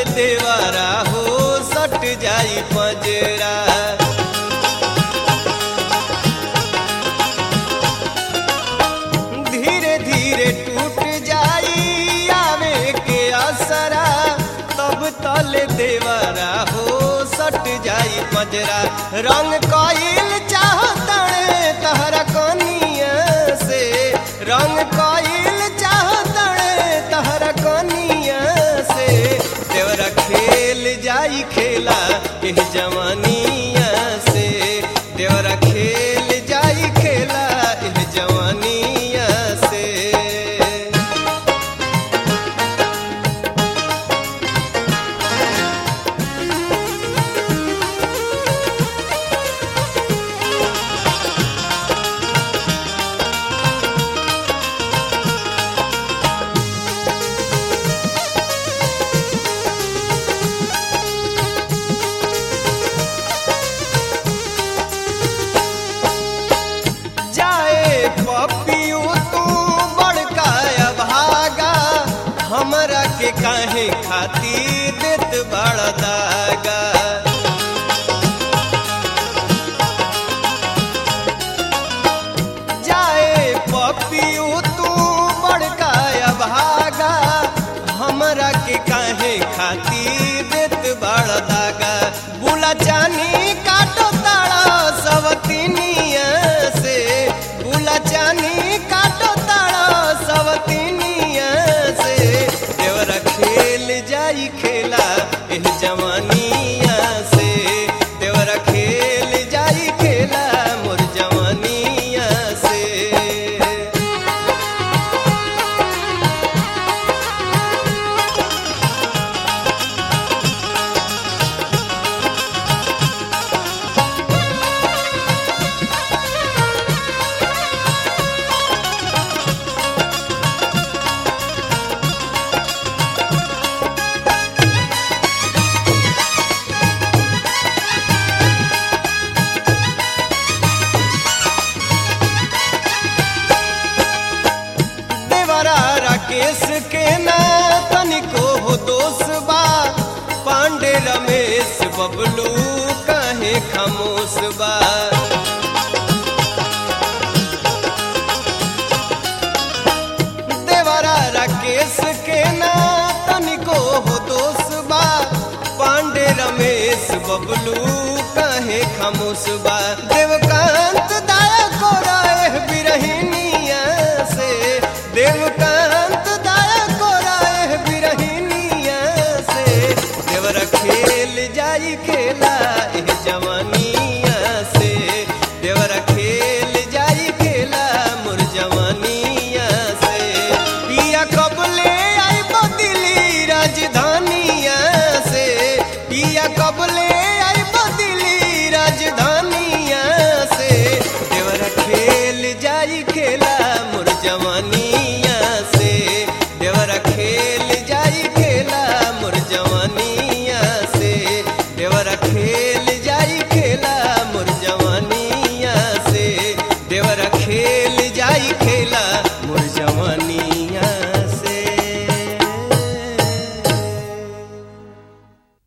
देवरा हो सट जाई पजरा धीरे धीरे टूट जाई आवे के असरा तब तल देवरा हो सट जाई पजरा रंग कईल चाहतड़े तहरा कनिया से रंग कईल चाहतड़े तहरा कनिया से देवरा खेल जाई खेला एह जवानिया से देवरा खेल जाई खेला एह जवानिया से जाए पपियू तू बड़का भागा हमरा के काहे खातिर देत बड़ा दागा जाए पपियू तू बड़का भागा हमरा के काहे खातिर देत बड़ा दागा बुला चानी काटो ताड़ा सवतिनिया से बुला चानी काटो ताड़ा सवतिनिया से देवरा खेल जाई खेला एह जवानिया से देवरा खेल जाई खेला मोर जवानिया से देवरा राकेश के ना तनिको हो दोष बा पांडे रमेश बबलू काहे खामोश बा देवरा राकेश के ना तनिको हो दोष बा पांडे रमेश बबलू काहे खामोश बा देवकांत दाया को राय बिरहिनिया से देवकांत दाया को राय बिरहिनिया से देवरा खेल जाई खेला एह जवानिया से देवरा खेल जाई खेला मोर जवानिया से पिया कबले आई बदिली राजधानिया से पिया कबले आई बदिली राजधानिया से देवरा खेल जाई खेला मोर जवानिया से देवरा खेल जाई खेला मोर जवानिया से देवरा खेल जाई खेला मोर जवानिया से देवरा खेल